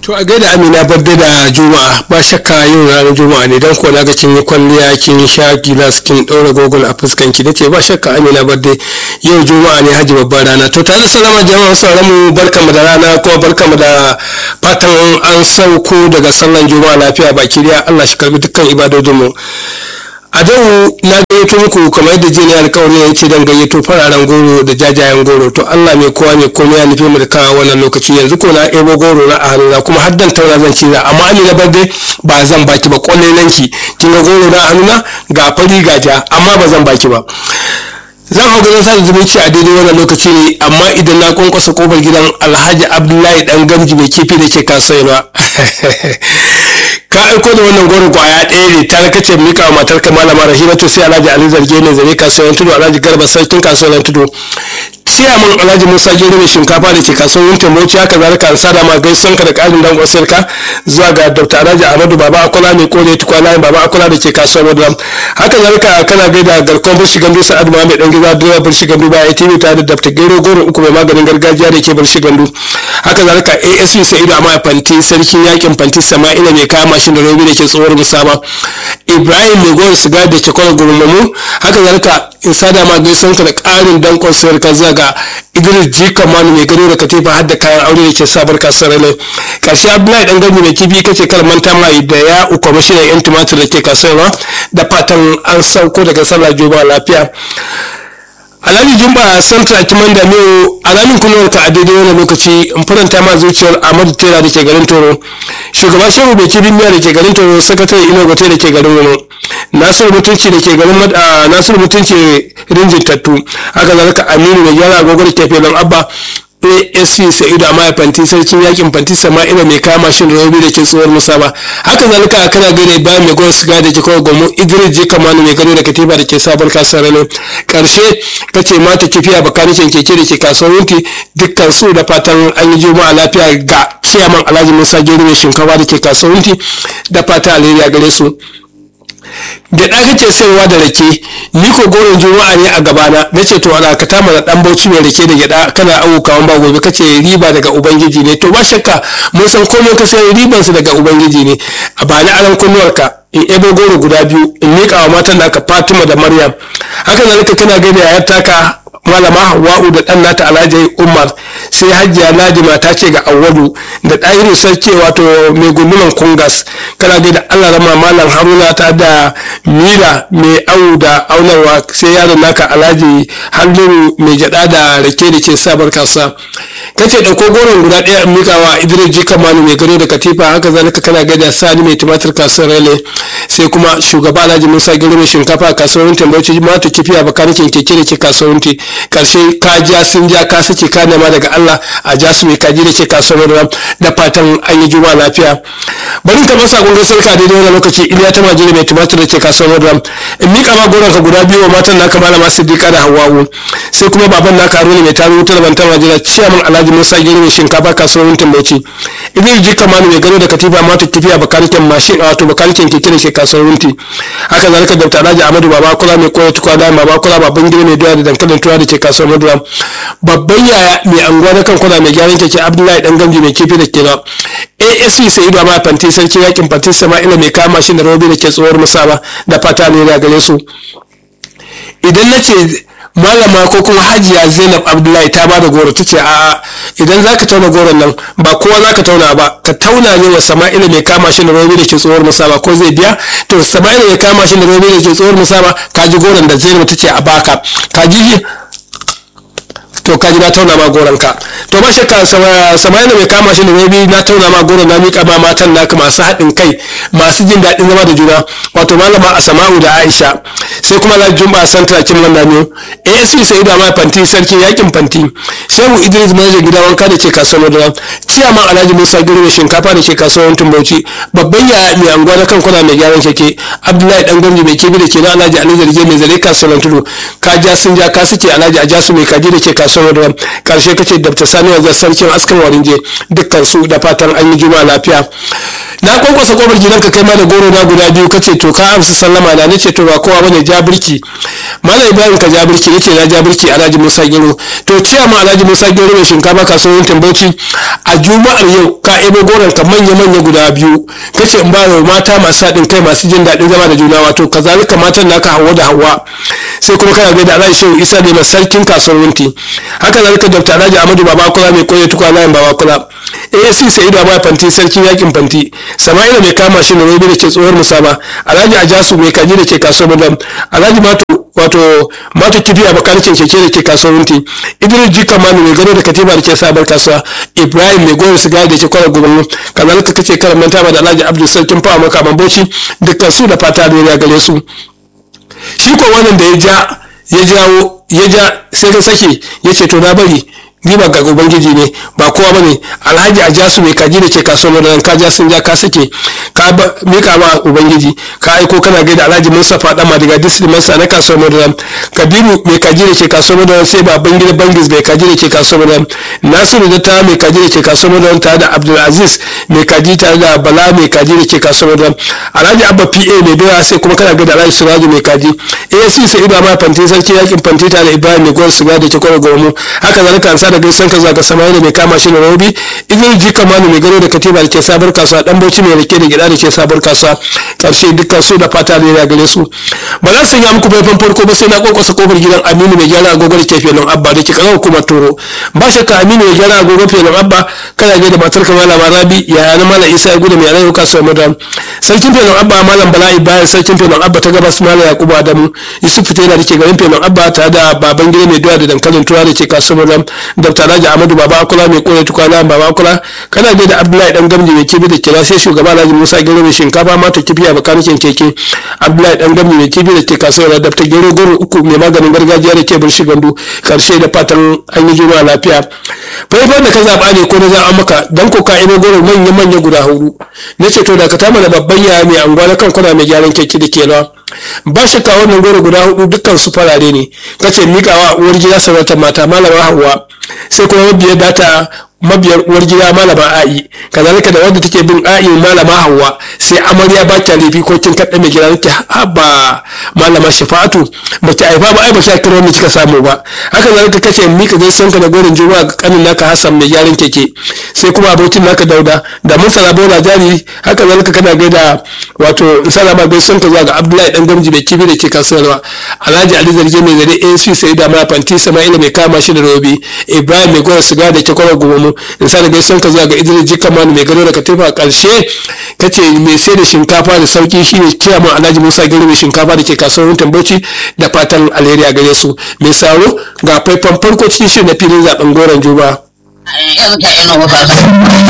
To a gaida Amina barde da Juma'a ba shakka yau ranar Juma'a ne dan ko na ga kin yi kwalliya kin sha gilas kin daura gogol a fuskan ki nace ba shakka Amina barde yau Juma'a ne haji babbar rana to tare salama jama'a sauran mu barkamu da rana kuma barkamu da fatan an sauko daga sallan Juma'a lafiya baki daya Allah shi karbi dukkan ibadodin mu a dau na gayyato muku kamar yadda jini alkawari ya ce dan gayyato fararen goro da jajayen goro to Allah mai kowa mai komai ya nufi mu da kawo wannan lokaci yanzu ko na ebo goro na a hannuna kuma har dan taura zan ci amma ni na barde ba zan baki ba kwallelan ki kin ga goro na a hannuna ga fari ga ja amma ba zan baki ba zan hau ganin sa zumunci a daidai wannan lokaci ne amma idan na kwankwasa kofar gidan alhaji abdullahi dan gamji mai kifi da ke kasuwa ka aiko da wannan goro kwaya ɗaya ne ta kace mika wa matarka malama rahimatu sai alhaji ali zarge ne zare kasuwan tudu alhaji garba sarkin kasuwan tudu ciyaman alhaji musa gero mai shinkafa da ke kasuwar yin tamboci haka zalika an sada ma gaison ka da ƙarin dangon sarka zuwa ga dr alhaji ahmadu baba akola mai kore tukwa layin baba akola da ke kasuwar madram haka zalika kana gaida garkon birshi gandu sa'ad ma mai dan gida direba birshi gandu ba ya tv tare da dr gero goro uku mai maganin gargajiya da ke birshi gandu haka zalika asv sa'idu amma fanti sarkin yakin fanti sama'ila mai kama mashin da robi da ke tsohuwar musaba ibrahim mai goyon siga da ke kwanar gurmamu haka zalika in sada ma gaison ka da ƙarin dankon sarka zuwa ga idris jika manu mai gado da katifa har da kayan aure da ke sabar kasuwar ne karshe abdullahi dan gami mai kifi kace kar manta mai da ya uku mashinan yan tumatir da ke kasuwa da fatan an sauko daga sallah juma lafiya alhaji jumba santa kiman da miyo alamin kunuwar ka a daidai wani lokaci in faranta ma zuciyar ahmadu tera da ke garin toro shugaba shehu bai kibin miya da ke garin toro sakatare ino gote da ke garin wani nasiru mutunci da ke garin nasiru mutunci rinjin tattu haka zalika aminu mai gyara agogo da ke filin abba asc sa'idu a fanti sarkin yakin fanti sama'ila mai kama shi da rabi da ke tsohuwar musaba haka zalika kana gane bayan mai gwamnati siga da ke kawai gomo idris je kamanu mai gado da katiba da ke sabar kasuwar ne karshe kace mata kifiya bakanikin keke da ke kasuwar wunti dukkan su da fatan an yi juma'a lafiya ga ciyaman alhaji musa gero mai shinkafa da ke kasuwar wunti da fatan alheri a gare su gyaɗa kake sayarwa da rake ni ko goron juma'a ne a gabana na ce to ana ka tama da dan bauchi mai rake da gyaɗa kana awo kawan ba gobe kace riba daga ubangiji ne to ba shakka mun san komai ka sayar riban su daga ubangiji ne a bani aran kunnuwarka in ebo goro guda biyu in miƙa wa matan da aka fatima da maryam haka zalika kana gaida yayar taka malama hawa'u da ɗan nata alhaji umar sai hajiya ladima ta ce ga awwalu da ɗahiru sarki wato mai gundunan kungas kana ga da allah rama malam haruna ta da mira mai awu da aunarwa sai yaron naka alhaji halliru mai gyaɗa da rake da ke sabar kasa kace ɗauko goron guda ɗaya in mikawa idris jika manu mai gado da katifa haka zalika kana gaida sani mai tumatir kasuwar rele sai kuma shugaba alhaji musa gero mai shinkafa a kasuwar tambauci mata kifiya bakanikin keke da ke kasuwar karshe ka ja sun ja ka sace ka nema daga Allah a ja su mai kaji da ke kasuwar ram da fatan an yi juma lafiya bari ka masa gungun sarka daidai wani lokaci iliya ta majiri mai tumatir da ke kasuwar ram in mika ma goron ka guda biyu wa matan naka malama siddiqa da hawa'u sai kuma baban naka haruna mai taru wutar bantar majira ciyaman alhaji musa giri mai shinkafa kasuwar wuntin bauchi idris jika manu mai gado da katifa mata tafiya bakarikin mashin wato bakarikin keke da ke kasuwar wunti haka zalika da alhaji amadu baba kula mai koya tukwa da baba kula baban gida mai doya da dankalin tuwa da ke kasuwar maduram babban yaya mai anguwa na kankuna mai gyaran keke abdullahi dan gamji mai kifi da ke na asc sa'idu amma fanti sarki yakin fanti sama'ila mai kama shi da robi da ke tsohuwar musaba da fata ne da gare su idan na ce malama ko kuma hajiya zainab abdullahi ta ba da goro ta ce a'a idan za ka tauna goron nan ba kowa za ka tauna ba ka tauna ne wa sama'ila mai kama shi da robi da ke tsohuwar musaba ko zai biya to sama'ila mai kama shi da robi da ke tsohuwar musaba ka ji goron da zainab ta ce a baka ka ji to kaji na tauna ma goron ka to ba shakka sama'ila mai kama shi da rabi na tauna ma goron na miƙa ma matan naka masu haɗin kai masu jin daɗin zama da juna wato malama asama'u da aisha sai kuma la jumba santa kin landa ne asc sai da ma fanti sarki yakin fanti shehu idris manaja gida wanka da ke kasuwar da ciyaman alhaji musa girbe shinkafa da ke kasuwar tumbauci babban ya mai anguwa na kankuna mai gyaran keke abdullahi dan gwamnati mai kibi da ke na alhaji ali zarge mai zare kasuwar tudu ka ja sun ja ka suke alhaji a jasu mai kaji da ke kasuwar da karshe kace dr sani wajen sarkin askan warinje dukkan su da fatan an yi juma lafiya na kwankwasa kofar gidanka kai ma da goro na guda biyu kace to ka amsa sallama na nace to ba kowa bane ja birki malam ibrahim ka ja birki nace na ja birki alhaji musa gero to ciya ma alhaji musa gero mai shinkafa kasuwar tambauci a juma'ar yau ka ebo goron ka manya manya guda biyu kace in ba wa mata masu haɗin kai masu jin daɗin zama da juna wato kazalika matan naka hawa da hawa sai kuma kana gaida alhaji shehu isa ne sarkin kasuwar wunti haka zalika dr alhaji amadu babakula mai koya tukwa layin babakula asc sa'idu abai fanti sarkin yakin fanti sama'ila mai kama shi ne rabi da ke tsohuwar musaba alhaji ajasu mai kaji da ke kasuwar madam alhaji mato wato mato kifi a bakanikin keke da ke kasuwar wunti idris jika manu mai gado da katiba da ke sabar kasuwa ibrahim mai goyon sigari da ke kwarar gubanmu kazalika kace karan manta da alhaji abdul sarkin fawa makaman bauchi dukkan su da fata da gare su shi ko wannan da ya ja ya jawo ya ja sai ka sake ya ce to na bari ni ba ga ubangiji ne ba kowa bane alhaji a jasu mai kaji da ke kasuwar da ka ja sun ja ka sake ka mika ma ubangiji ka aiko kana gaida alhaji mustapha dan madiga district masa na kasuwar da kabiru mai kaji da ke kasuwar da sai baban gida bangis mai kaji da ke kasuwar da nasiru da ta mai kaji da ke kasuwar da tare da abdulaziz mai kaji tare da bala mai kaji da ke kasuwar da alhaji abba pa mai doya sai kuma kana gaida alhaji siraju mai kaji asc sai ido ma fanti sarki yakin fanti tare da ibrahim mai gwar siga da ke kwarar gomu haka zalika an da gaisan ka zuwa ga samari mai kama shi da robi idan ji kamanu mai gado da katiba da ke sabar kasuwa dan bauchi mai rike da gida da ke sabar kasuwa karshe dukkan su da fata da ya gare su ba za su yi muku faifan farko ba sai na kokosa kofar gidan aminu mai gyara agogo da ke felon abba da ke kaza hukumar toro ba shakka aminu mai gyara agogo felon abba kana gaida matar ka malama rabi yaya na malam isa ya gudu mai rayu kasuwar madam sarkin felon abba malam bala'i bayan sarkin felon abba ta gabas malam yakubu adamu yusuf fitela da ke garin felon abba tare da baban gida mai doya da dankalin tura da ke kasuwar madam dr alhaji ahmadu baba akula mai kore tukwana baba akula kana da abdullahi dan gamji mai kibi da kira sai shugaba alhaji musa gero mai shinkafa mata kifi a bakanikin keke abdullahi dan gamji mai kibi da ke kasuwar da ta gero goro uku mai maganin gargajiya da ke birshi gandu karshe da fatan an yi juma'a lafiya faifan da ka zaba ne ko na zaɓa maka dan ko ka ina goro manya manya guda hudu na ce to da ka tama da babban yaya mai anguwa na kan kuna mai gyaran keke da ke rawa ba shakka wannan goro guda hudu dukkan su farare ne kace mikawa uwar gida sarautar mata malama hawa sai kuma mabiyar data mabiyar uwar gida malama a'i kazalika da wanda take bin a'i malama hawa sai amarya ba ta laifi ko kin kaɗa mai gida nake haba malama shafa'atu ba ki aifa ba ai ba sha kiro ne kika samu ba haka zalika kace mika gaisan ka da gorin juma'a ga kanin naka Hassan mai gyaran keke sai kuma abokin naka Dauda da Mursala Bola Jari haka zalika kana gaida wato salama gaisan ka zuwa ga Abdullahi dan gamji mai kibi da ke kasuwarwa Alhaji Ali Zarge mai zare AC sai da ma fanti Sama'ila mai kama shi da Robi Ibrahim mai gwada siga da ke kwarar gomu in sa da gaisan ka zuwa ga Idris Jikaman mai gado da katifa a karshe kace mai sai da shinkafa da sauki shine ciyaman Alhaji Musa Gero mai shinkafa da ke kasuwar Tamboci da fatan alheri a gare su mai saro ga faifan farko cikin shirin na filin zaben goron juba. Yanzu ta ina wasa